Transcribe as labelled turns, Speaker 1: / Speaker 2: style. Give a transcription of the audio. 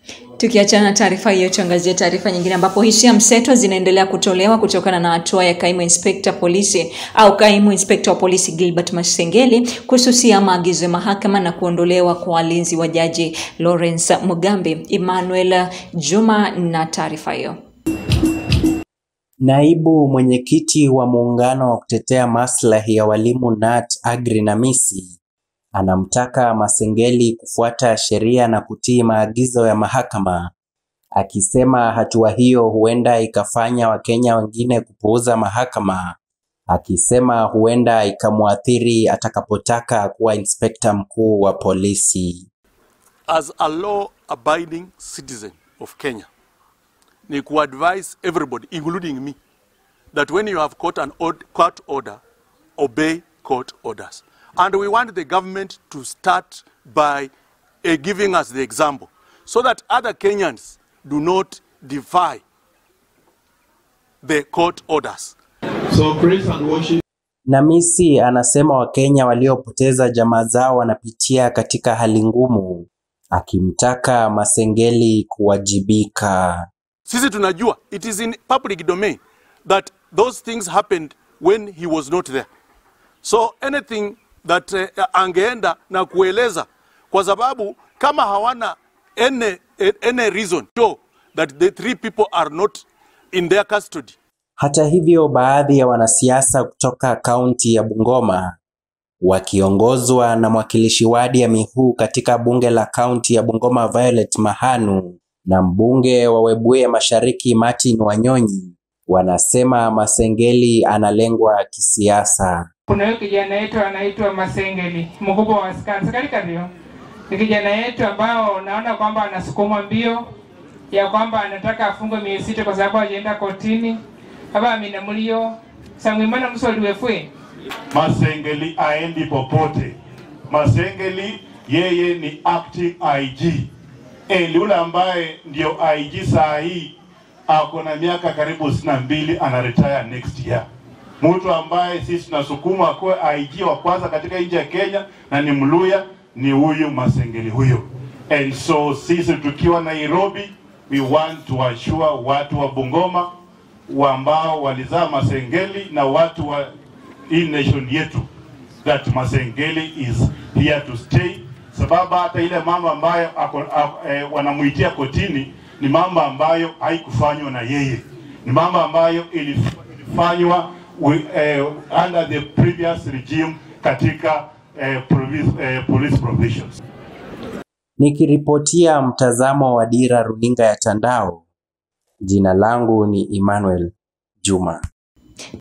Speaker 1: Tukiachana na taarifa hiyo, tuangazie taarifa nyingine ambapo hisia mseto zinaendelea kutolewa kutokana na hatua ya kaimu inspekta polisi au kaimu inspekta wa polisi Gilbert Masengeli kususia maagizo ya mahakama na kuondolewa kwa walinzi wa jaji Lawrence Mugambi. Emmanuel Juma na taarifa hiyo.
Speaker 2: Naibu mwenyekiti wa muungano wa kutetea maslahi ya walimu NAT Agri Namisi anamtaka Masengeli kufuata sheria na kutii maagizo ya mahakama, akisema hatua hiyo huenda ikafanya Wakenya wengine kupuuza mahakama, akisema huenda ikamwathiri atakapotaka kuwa inspekta mkuu wa polisi.
Speaker 3: As a law abiding citizen of Kenya, ni kuadvise everybody including me that when you have caught an od- court order, obey court orders. And we want the government to start by uh, giving us the example so that other Kenyans do not defy the court orders.
Speaker 4: So praise and worship
Speaker 2: Namisi anasema Wakenya waliopoteza jamaa zao wanapitia katika hali ngumu, akimtaka Masengeli kuwajibika.
Speaker 3: Sisi tunajua it is in public domain that those things happened when he was not there. So anything that uh, angeenda na kueleza kwa sababu kama hawana any, any reason to that the three people are not in their custody
Speaker 2: Hata hivyo, baadhi ya wanasiasa kutoka kaunti ya Bungoma wakiongozwa na mwakilishi wadi ya Mihu katika bunge la kaunti ya Bungoma Violet Mahanu na mbunge wa Webuye Mashariki Martin Wanyonyi wanasema Masengeli analengwa kisiasa.
Speaker 5: Kuna huyo kijana yetu anaitwa Masengeli, mkubwa wa askari serikali kadhio. Ni kijana yetu ambao naona kwamba anasukuma mbio ya kwamba anataka afungwe miezi sita kwa sababu hajaenda kotini. Haba amina mulio samwimana msoli wefwe
Speaker 4: Masengeli aendi popote. Masengeli yeye ni acting IG. Eli yule ambaye ndio IG saa hii ako na miaka karibu sitini na mbili ana retire next year. Mtu ambaye sisi tunasukuma akuwe IG wa kwanza katika nchi ya Kenya na ni Mluya ni huyu Masengeli huyo. And so sisi tukiwa Nairobi we want to assure watu wa Bungoma wa ambao walizaa Masengeli na watu wa hii nation yetu that Masengeli is here to stay, sababu hata ile mambo ambayo ako, ako, eh, wanamuitia kotini ni mambo ambayo haikufanywa na yeye, ni mambo ambayo ilif- ilifanywa wi- eh, under the previous regime katika eh, provis, eh, police provisions.
Speaker 2: Nikiripotia mtazamo wa Dira runinga ya Tandao, jina langu ni Emmanuel Juma.